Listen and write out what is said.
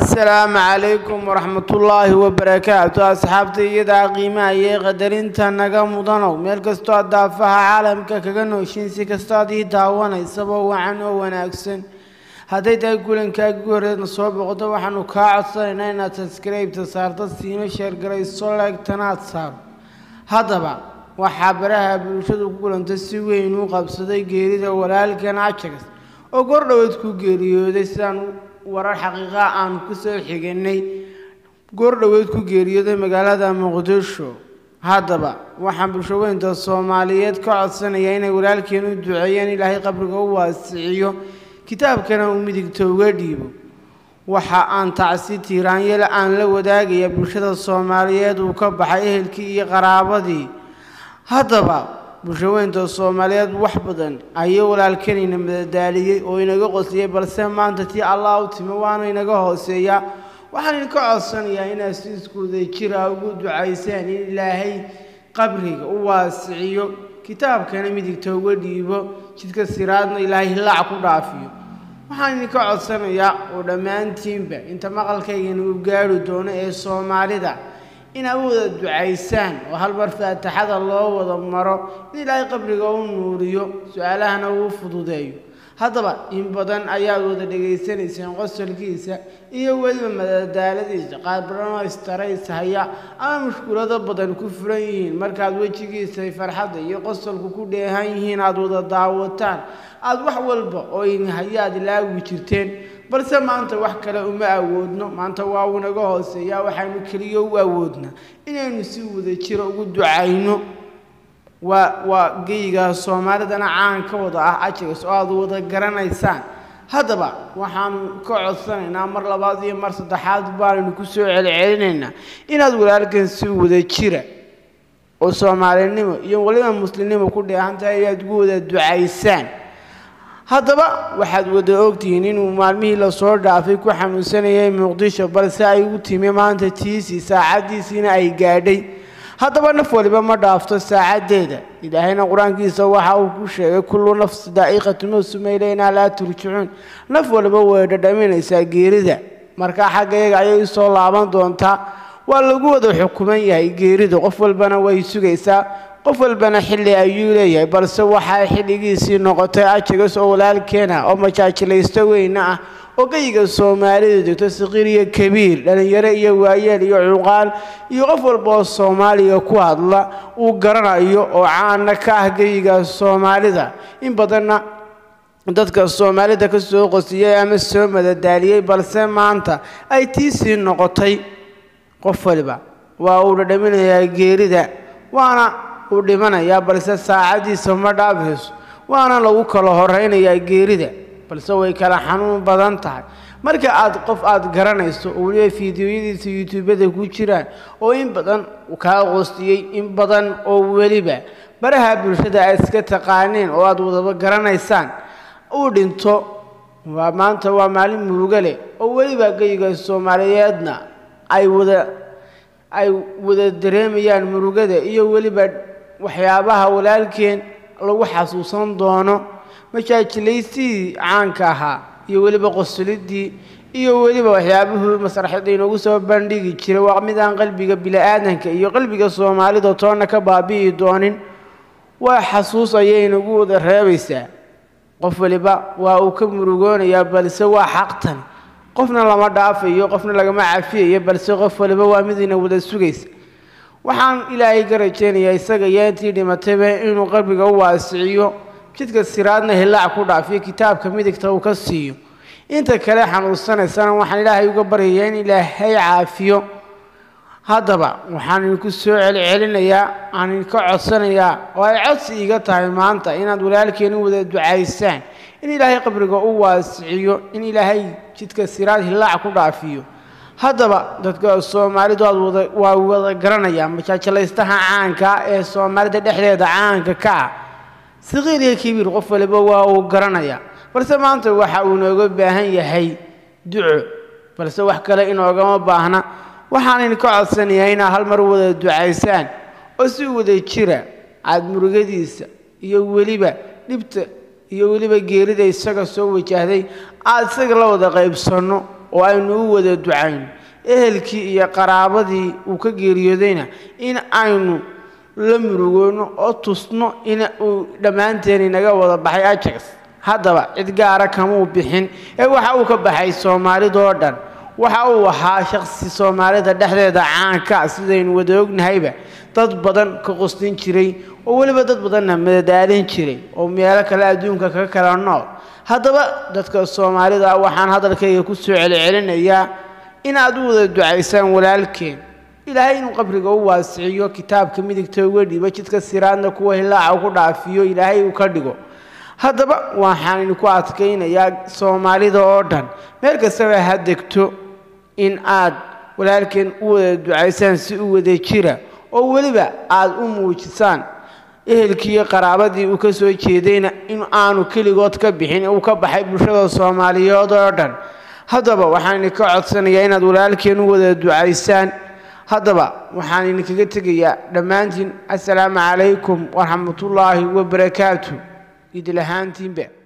asalaamu calaykum waraxmatullaahi wabarakaatu asxaabta iyadaa qiimaha iyo qadarinta naga mudanow meel kastoo aad daafaha caalamka kaga nooshiin si kastoad ii daawanaysaba wacan oo wanaagsan hadday tahay kulankaagii horeedna soo boqoto waxaanu kaa codsanaynaa inaad saskaraybta saarto siino sheergarayso leegtanaad saaro haddaba waxaa baraha bulshadu ku kulanta si weyn u qabsaday geerida walaalkan ajagas oo goordhoweed ku geeriyooday sidaan warar xaqiiqa aan ku soo xiganay goordhoweed ku geeriyooday magaalada muqdisho haddaba waxaan bulshaweynta soomaaliyeed ka codsanaya inay walaalkeen u duceeyaan ilaahay qabriga u waasiciyo kitaabkana uu midigta uga dhiibo waxa aan tacsi tiiraanyale aan la wadaagaya bulshada soomaaliyeed uu ka baxay ehelkii iyo qaraabadii haddaba bulshaweynta soomaaliyeed wax badan ayuu walaalkanina madadaaliyey oo inaga qosliyey balse maanta tii allah u timi waana inaga hooseeyaa waxaan idinka codsanayaa inaad si iskuuda jira ugu ducaysaan in ilaahay qabriga u waasiciyo kitaabkana midigta uga dhiibo jidka siraadna ilaahay hilaac ku dhaafiyo waxaan idinka codsanayaa oo dhammaantiinba inta maqalkaygana uu gaari doono ee soomaalida inaad u wada ducaysaan oo hal mar faataxada loo wada maro in ilaahay qabriga u nuuriyo su-aalahana uu fududeeyo haddaba in badan ayaad wada dhegaysanayseen qosolkiisa iyo weliba madadaaladiisa qaar badanoo istarays-haya ama mushkulado badan ku furan yihiin markaad wejigiisa farxadda iyo qosolku ku dheehan yihiin aada wada daawataan aada wax walba oo hayaad ilaawi jirteen balse maanta wax kale uma awoodno maanta waa unaga hooseeyaa waxaynu keliya u awoodnaa inaynu si wada jiro ugu ducayno waa waa geyga soomaalidana caan ka wada ah ajagas oo aada wada garanaysaan haddaba waxaanu ka codsanaynaa mar labaad iyo mar saddexaad baanaynu ku soo celcelinaynaa inaad walaalkan si wada jira oo soomaalinimo iyo weliba muslimnimo ku dheehan tahay inaad ugu wada ducaysaan haddaba waxaad wada ogtihiin inuu maalmihii lasoo dhaafay ku xanuunsanayay muqdisho balse ay u timi maanta tiisii saacaddiisiina ay gaadhay haddaba naf waliba ma dhaafto saacaddeeda ilaahayna qur-aankiisa waxa uu ku sheegay kullu nafsi daa'iqatu mawsuma ilaynaa laa turjicuun naf waliba way dhadhaminaysaa geerida markaa xaggayaga ayay usoo laaban doontaa waa lagu wada xukuman yahay geerida qof walbana way sugaysaa qof walbana xilli ayuu leeyahay balse waxay xilligiisii noqotay ajagas oo walaalkeena oo majaajilaysto weyne ah oo geyiga soomaalidu degto saqiir iyo kabiir dhallinyaro iyo waayeel iyo cuqaal iyo qof walba oo soomaaliga ku hadla uu garanayo oo caana ka ah geyiga soomaalida in badanna dadka soomaalida ka soo qosiyey ama soo madadaaliyey balse maanta ay tiisii noqotay qof waliba waa uu dhadhaminayaa geerida waana uu dhimanayaa balse saacaddiisa ma dhaafayso waana lagu kala horaynayaa geerida balse way kala xanuun badan tahay marka aad qof aad garanayso oo weliba fiidiyoyadiisa yutuubada ku jiraan oo in badan kaa qoostiyey in badan oo weliba baraha bulshada aad iska taqaaneen oo aad wadaba garanaysaan uu dhinto waa maanta waa maalin murugo leh oo weliba geyiga soomaaliyeedna ay wada ay wada dareemayaan murugada iyo weliba waxyaabaha walaalkeen lagu xasuusan doono majaajilaysidii caanka ahaa iyo weliba qosolidii iyo weliba waxyaabuhuu masraxyada inoogu soo bandhigi jiray waa mid aan qalbiga bili-aadanka iyo qalbiga soomaalida toonna ka baabi'i doonin waa xasuus ayay inagu wada reebaysaa qof waliba waa uu ka murugoonayaa balse waa xaqtan qofna lama dhaafayo qofna lagama cafiyayo balse qof waliba waa mid ina wada sugaysa waxaan ilaahay ka rajaynayaa isaga iyo intii dhimatayba inuu qalbiga u waasiciyo jidka siraadna hilaac ku dhaafiyo kitaabka midigta uu ka siiyo inta kale xanuunsanaysana waxaan ilaahay uga baryayaa in ilaahay caafiyo haddaba waxaan idinku soo celcelinayaa aan idinka codsanayaa oo ay codsi iga tahay maanta inaad walaalkeeni wada ducaysaan in ilaahay qabriga u waasiciyo in ilaahay jidka siraad hilaac ku dhaafiyo haddaba dadka soomaalidu aad wada waa wada garanayaan majaajalaystaha caanka ee soomaalida dhexdeeda caanka ka ah saqiir iyo kabiir qof waliba waa uu garanayaa balse maanta waxa uu inooga baahan yahay duco balse wax kale inoogama baahna waxaan idinka codsanayaa inaad hal mar wada ducaysaan oo si wada jira aada murugadiisa iyo weliba dhibta iyo weliba geerida isaga soo wajahday aada isaga la wada qaybsanno oo aynu u wada ducayno ehelkii iyo qaraabadii uu ka geeriyoodayna in aynu la murugoono oo tusno in uu dhammaanteen inaga wada baxay ajax haddaba cid gaara kamuu bixin ee waxa uu ka baxay soomaalidoo dhan waxa uu ahaa shaqsi soomaalida dhexdeeda caanka sidaynu wada ognahayba dad badan ka qostin jiray oo weliba dad badanna madadaalin jiray oo meelo kale adduunka ka kala nool haddaba dadka soomaalida waxaan hadalkayga ku soo celcelinayaa inaad u wada ducaysaan walaalkeen ilaahay inuu qabriga u waasiciyo kitaabka midigta uga dhibo jidka siraadna kuwa hilaaca ku dhaafiyo ilaahay uu ka dhigo haddaba waxaan idinku adkaynayaa soomaalida oo dhan meel kastaba ha degto in aad walaalkeen u wada ducaysaan si u wada jira oo weliba aad u muujisaan ehelkiiyo qaraabadii uu ka soo jeedayna in aanu keligood ka bixin uu ka baxay bulshada soomaaliyeed oo dhan haddaba waxaan idinka codsanayaa inaad walaalkeen u wada ducaysaan haddaba waxaan idinkaga tegayaa dhammaantiin assalaamu calaykum waraxmatullaahi wabarakaatu idil ahaantiinba